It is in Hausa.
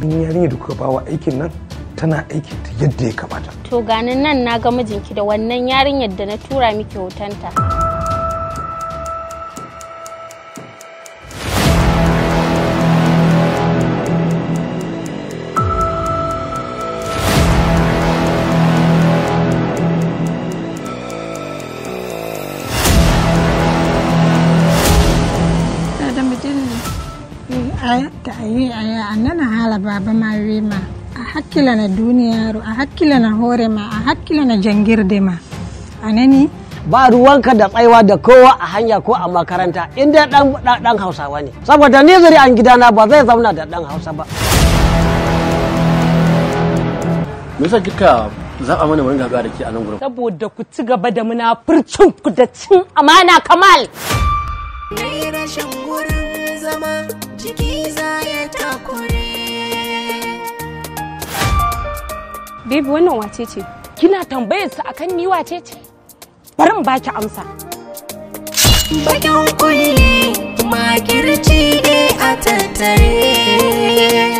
wannan yarinya da kuka bawa aikin nan tana aiki ta yadda ya kamata To ganin nan na ga mijinki da wannan yarinyar da na tura miki hotonta. da mutum ta yi a nana hala baba ma ma a hakkila na duniyaru a hakkila na hore ma a hakkila na jangirde ma a nani ba ruwanka da tsaiwa da kowa a hanya ko a makaranta inda dan dan hausawa ne saboda ni zuri an gidana ba zai zauna da dan hausa ba me yasa kika zaɓa mana mu ringa haɗuwa da ke a nan gurin saboda ku ci gaba da munafurcin ku da cin amana kamal Nai rashin wurin zama jiki za ya takure. baby wannan wace ce kina tambayar sa akan ni wace ce bari in baki amsa Bakin kulle makirci ne a tattare.